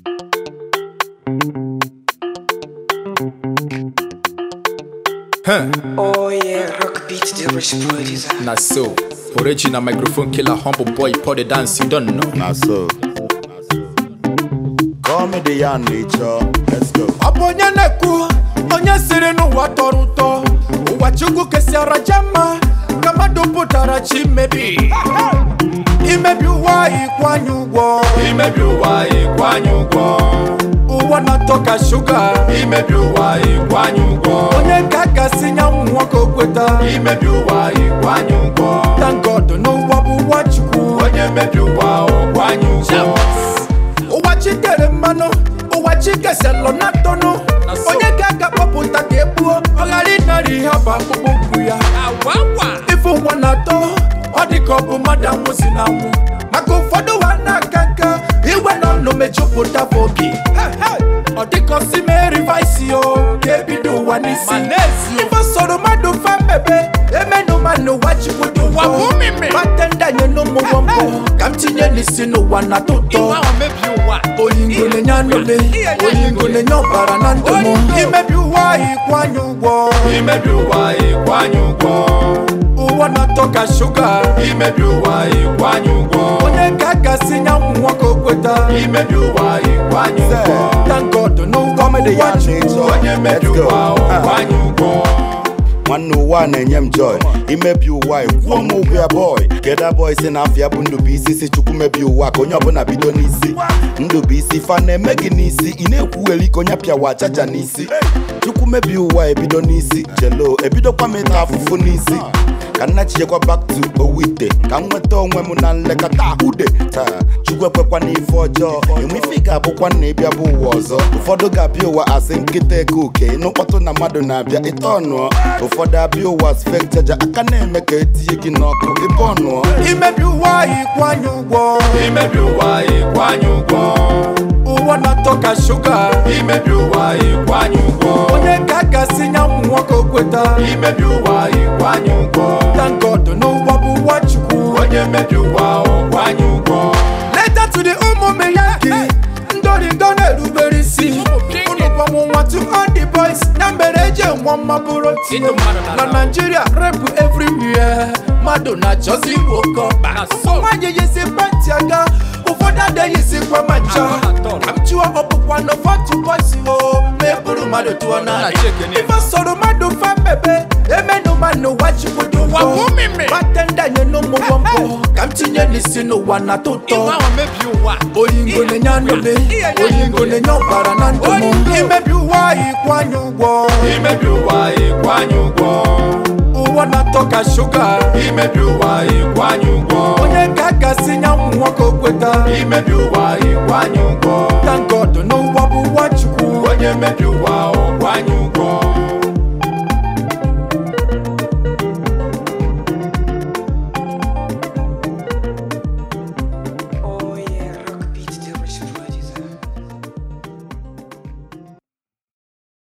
Huh. Oh yeah, rock beat the rich boy design. Na so. Original microphone killer, humble boy, pour the dance, you don't know. Na so. Call me the young nature. Let's go. ọ bụ onye na-ekwu onye siri n'ụwa tọrọ ụtọ ụwa chukwu kesịara jama ka mmadụ pụtara chi mebi imebi ụwa ịkwanye ụgwọ imebi ụwa ịkwanye ụgwọ ụwa na-atọ ka shuga imebi ụwa ịkwanye ụgwọ onye ka gasị nyanwụ nwoke okweta imebi ụwa ịkwanye ụgwọ thank God n'ụwa bụ ụwa chukwu onye mebi ụwa ọkwanye ụgwọ ụwa chitere mmanụ ụwa chikeselụ na ntọnụ onye ka a ga-akpọpụta ka egbuo ọ ghara ịnara ihe bụ akpụkpọ ụkwụ ya ife ụwa na-atọ ọ dị ka ọ bụ mmadụ anwụzi na anwụ maka ụfọdụ ụwa na-aka nka igwe na ọnụ mejupụta bụ obi ọ dịka osi mee rivaisi o ga-ebido ụwa n'isi ife soro mmadụ fa mebe emenu ma n'ụwa chukwu dị ụwa nwata nye n'ụmụgwọ mbụ ka m tinye n'isi n'ụwa na tụtọ oyingo na-enye anụle oyingo na-enye ọbara na ndụ m imebi ụwa ịkwanye ụgwọ imebi ụwa ịkwanye ụgwọ ụwa na-atọ ka shuga imebi ụwa ịkwanye ụgwọ onye ka a gasị nyanwụ nwoke okweta imebi ụwa ịkwanye ụgwọ thank God n'ụgwọ m Comedy ụwa and chukwu nature. onye mebi Let's go. ụwa ịkwanye ụgwọ nwanne ụwa na-enye m joy imebi ụwa kwuo m ụgwọ ya boy keda boy si na afịa bụ ndụbụisi si chukwu mebi ụwa ka onye ọbụla bido n'isi ndụbụisi fa na-eme gị n'isi ị na-ekwugheri ka onye pịawa chaja n'isi chukwu mebi ụwa ebido n'isi jelo ebidokwa m ịta afụfụ n'isi ka nna chichekwa back to owite ka m nweta onwe m na nlekọta ahụde taa chukwu ekwekwa n'ife ọjọọ enwe ife ị ga-abụkwa na ịbịa bụ ụwa ọzọ ụfọdụ ga-abịa ụwa asị nkịta eke oke ịnụ mkpọtụ na mmadụ na-abịa ịta ọnụọ ụfọdụ abịa ụwa sfek chaja aka na-eme ka etinye gị n'ọkụ ịbụ ọnụọ imebi ụwa ịkwanye ụgwọ imebi ụwa ịkwanye ụgwọ ụwa na-atọ ka shuga imebi ụwa ịkwanye ụgwọ onye ka a gasị nyanwụ nwoke okweta imebi ụwa ịkwanye ụgwọ thank God n'ụwa bụ ụwa chukwu onye mebi ụwa ọkwanye ụgwọ leta to the ụmụ meyaki ndorindo na-erubere isi unu gbamụnwa to all the boys na mbere eje nwa mma bụrụ tinye na Nigeria repụ everywhere mmadụ na-achọzi igbo kọba nwaanyị yisi penti aga ụfọdụ adịghịzikwa ma ncha ka m chụọ ọkpụkwa na fọtụ bọsi o ma e buru mmadụ tụọ na ife soro mmadụ fa mebe emenu ma n'ụwa chukwu dị ụgwọ batenda nye n'ụmụgwọ mbụ ka m tinye n'isi n'ụwa na tụtọ oyingo na-enye anụle oyingo na-enye ọbara na ndụ m imebi ụwa ịkwanye ụgwọ imebi ụwa ịkwanye ụgwọ ụwa na-atọ ka shuga imebi ụwa ịkwanye ụgwọ onye ka a gasị nyanwụ nwoke okweta imebi ụwa ịkwanye ụgwọ thank God n'ụwa bụ ụwa chukwu onye mebi ụwa ọkwanye